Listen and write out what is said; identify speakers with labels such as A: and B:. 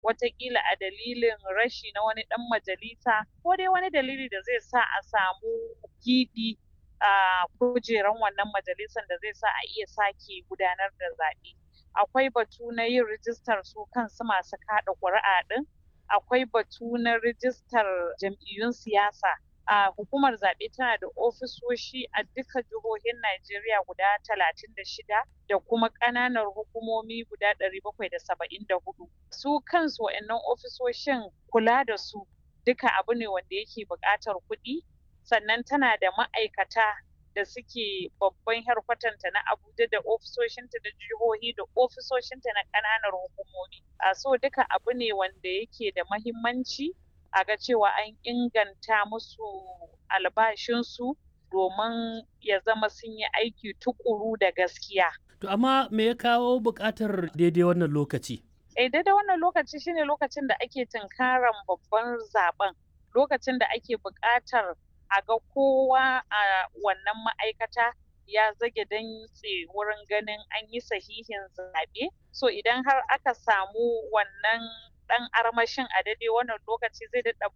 A: watakila a dalilin rashi na wani ɗan majalisa ko dai wani dalili da zai sa a samu giɓi a kujeran wannan majalisan da zai sa a iya sake gudanar da zaɓe. Akwai batu na yin rijistar su kansu masu kaɗa ƙuri'a ɗin, akwai batu na rijistar jam'iyyun siyasa. A hukumar zaɓe tana da ofisoshi a duka jihohin Najeriya guda talatin da shida da kuma ƙananan hukumomi guda ɗari bakwai da saba'in da hudu. Su kansu wa'innan ofisoshin kula da su duka abu ne wanda yake buƙatar kuɗi sannan tana da ma'aikata da suke babban harkwatanta na Abuja da ofisoshinta da jihohi da ofisoshinta na ƙananan hukumomi. A so duka abu ne wanda yake da mahimmanci a ga cewa an inganta musu albashinsu domin ya zama sun yi aiki tuƙuru da gaskiya.
B: To amma me ya kawo buƙatar daidai wannan lokaci?
A: Eh daidai wannan lokaci shine lokacin da ake tunkaran babban zaben lokacin da ake buƙatar a ga kowa a wannan ma'aikata ya zage dantse wurin ganin an yi sahihin zaɓe. So idan har aka samu wannan ɗan armashin a daidai wannan lokaci zai daɗa